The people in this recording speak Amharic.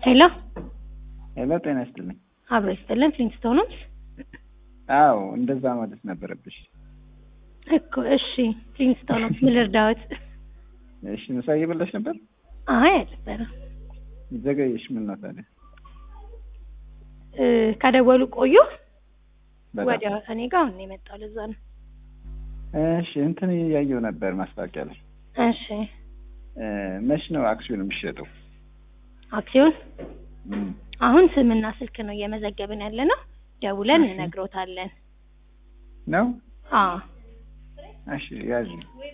ሄሎ ሄሎ፣ ጤና ይስጥልኝ። አብሮ ይስጥልን። ፍሊንስቶንስ አዎ እንደዛ ማለት ነበረብሽ። እኮ እሺ፣ ፍሊንስቶንስ ምን ልርዳዎት? እሺ፣ ምሳ እየበላሽ ነበር? አይ አልነበረም። ዘገየሽ። ምን ነው ታዲያ? እ ከደወሉ ቆዩ። በጣም ወዲያው እኔ ጋር አሁን ነው የመጣው። ለዛ ነው። እሺ፣ እንትን እያየሁ ነበር ማስታወቂያ ላይ። እሺ፣ እ መች ነው አክሲዮን የሚሸጠው? አክሲዮን እም፣ አሁን ስምና ስልክ ነው እየመዘገብን ያለ ነው። ደውለን እሺ። እነግሮታለን። ነው? አዎ እሺ፣ ያዥ